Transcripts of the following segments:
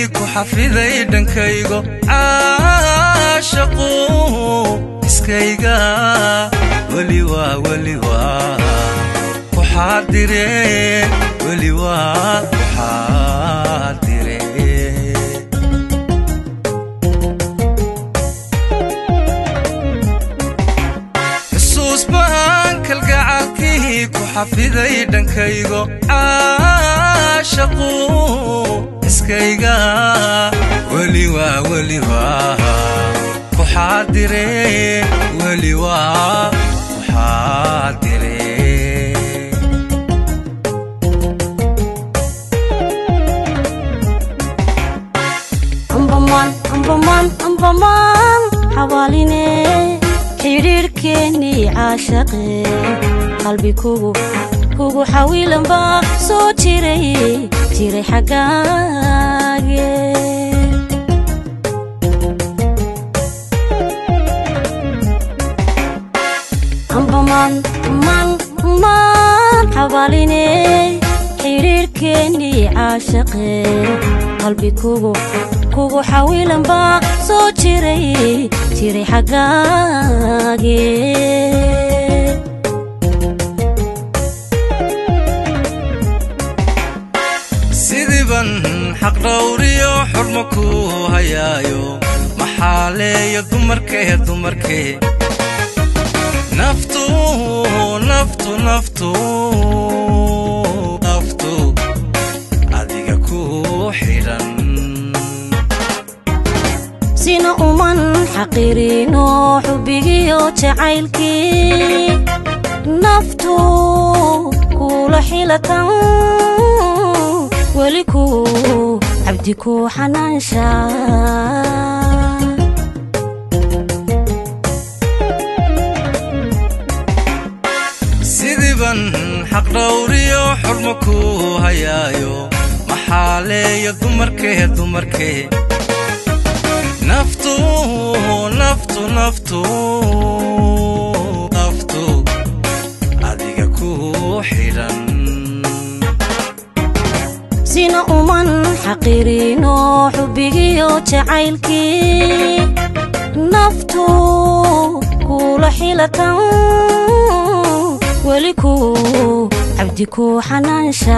ku xafiday dhankaygo caashaqu iskayga weli waa weli waa ku xaadire weli waa ku xaadire xusuus baan kalgacalkii ku xafiday dhankaygo caashaqu iskayga weli waa weli waa ku xaadire weli waa ku xaadire ambamaan ambamaan ambamaan xawaaline xidhiirhkeennii caashaqe qalbi kugu kugu xawiilan baa soo jiray jiray xaggaage ambamaan maan maan xawaaline xidhiirhkeennii caashaqe qalbi kugu kugu xawiilan baa soo jiray jiray xaggaage sidiiban xaq dhawriyo xurmo ku hayaayo maxaaleeyo dumarkee dumarkee naftu naftu naftu naftu adiga ku xidhan sina uman xaqiirino xubbigiyo jacaylkii naftu kula xilatan weli ku cabdi ku xanaansha sidiiban xaq dhawriyo xurmo ku hayaayo maxaaleeyo dumarkee dumarkee naftu naftu naftu naftu adiga ku xidhan sina uman xaqiirino xubbigiyo jacaylkii naftu kula xilatan weli ku cabdi ku xanaansha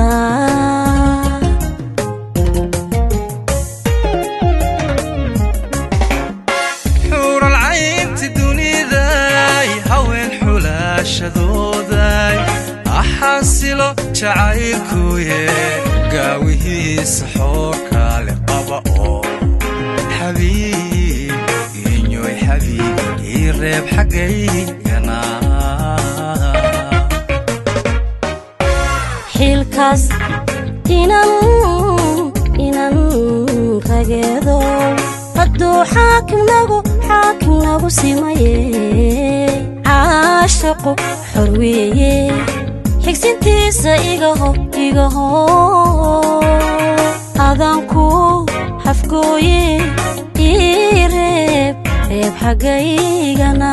xuural caynti duniday haween xulaashadooday axaasilo jacaylkuye gaawihiisa xoorkaale qaba oo xabiib inyoy xabiib ii reeb xaggaygana xilkaas inan inan rageedo hadduu xaakimnagu xaakimnagu simaye caashaqu xor weeye xigsintiisa igaho igaho adanku hafgooye ii reeb reeb xaggaygana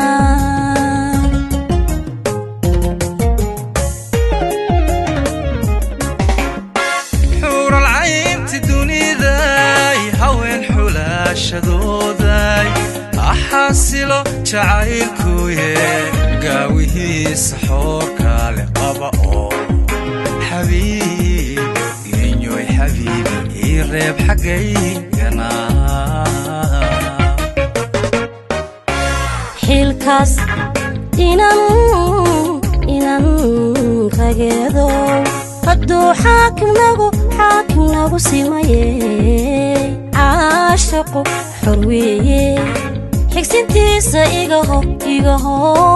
xuural caynti duniday haween xulaashadooday axaasilo jacaylkuye gaawihiisa xoorkaale qaba oo xabiib inyoy xabiib ii reeb xaggaygana xilkaas inan inan rageedo hadduu xaakimnagu xaakimnagu simaye caashaqu xor weeye xigsintiisa igaho igaho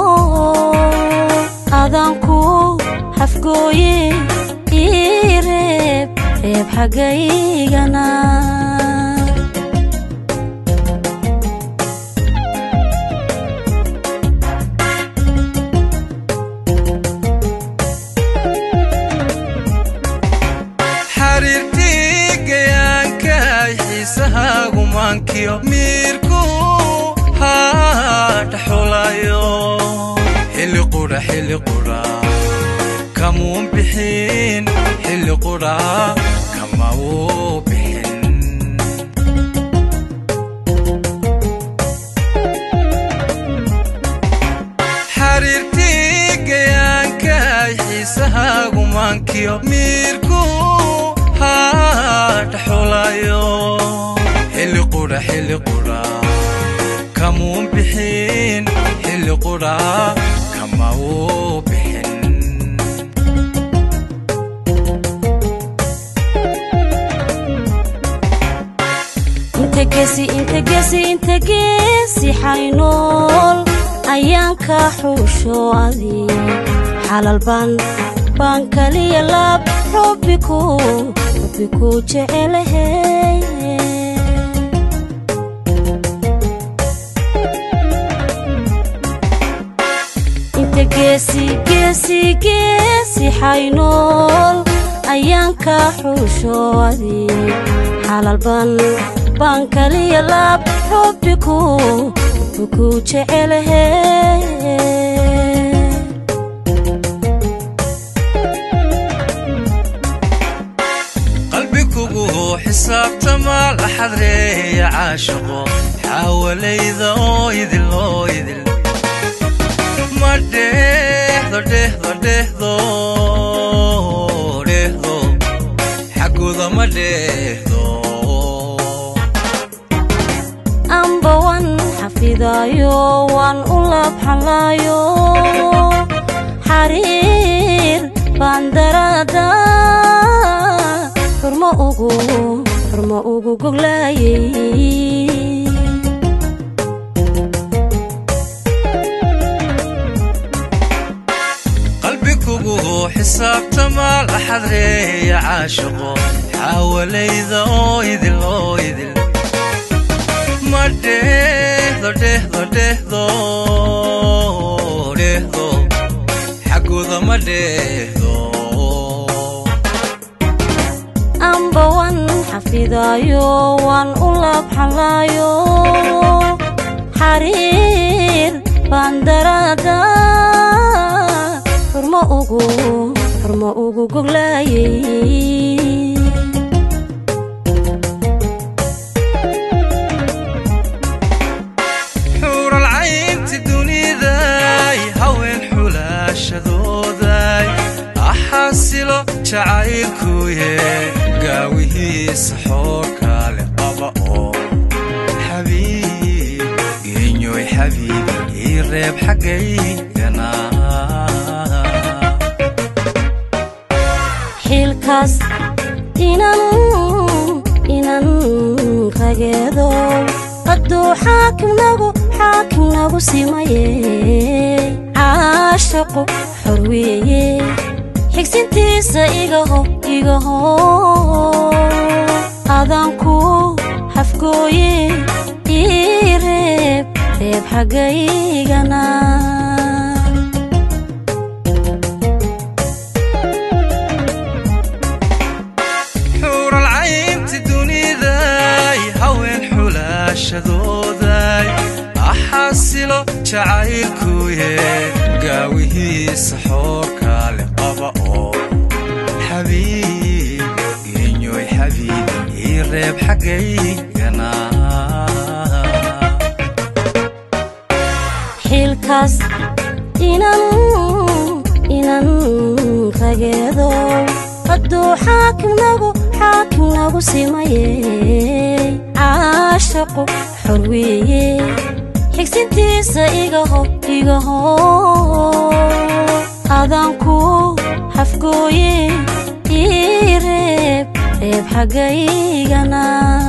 adanku hafgooye ii reeb reeb xaggaygana xariirtii gayaankaay xiisahaagu maankiyo miirku haadhaxulayo xilli qudha xilli qudha kamuun bixin xilli qudha kama uu bixin maankiyo miirku hadhaxulayo xilli qudha xilli qudha kamuun bixin xilli qudha kama uu bixin inta gesi inta gesi inta geesi xaynool ayaan ka xuusho adi xalal baan baan kaliya laab xubbiku xubbiku jecelahe inta geesi geesi geesi xaynool ayaan ka xuusho adi xalal baan baan kaliya laab xubbiku xubbiku jecelahe qalbi kugu xisaabtama la xadreeya caashaqo xaawalayda oo idil oo idil ma dheehdo dheehdo dheehdo dheehdo xaggooda ma dheehdo amba wan xafidaayo waan u labxalaayo xariir baan daraada xurmo ugu xurmo ugu goglaayay qalbi kugu xisaabtama la xadreeya caashaqo xaawalayda oo idil oo idil ma dheehdo dheehdo dheehdo dheehdo xaggooda ma dheehdo amba wan xafidaayo waan u labxalaayo xariir baan daraada xurmo ugu xurmo ugu goglaayay xuural caynti duniday haween xulaashadooday axaasilo jacaylkuye gaawihiisa xoorkaale qaba oo xabiib genyoy xabiib ii reeb xaggaygana xilkaas inan inan rageedo qadduu xaakimnagu xaakimnagu simaye caashaqu xor weeye xigsintiisa igaho igaho adanku hafgooye ii reeb reeb xaggaygana xuural caynti duniday haween xulaashadooday axaasilo jacaylkuye gaawihiisa xoorkaale qaba oo xabiib genyoy xabiib ii reeb xaggaygana xilkaas inan inan rageedo qadduu xaakimnagu xaakimnagu simaye caashaqu xor weeye xigsintiisa igaho igaho adanku hafgooye ii reeb reeb xaggaygana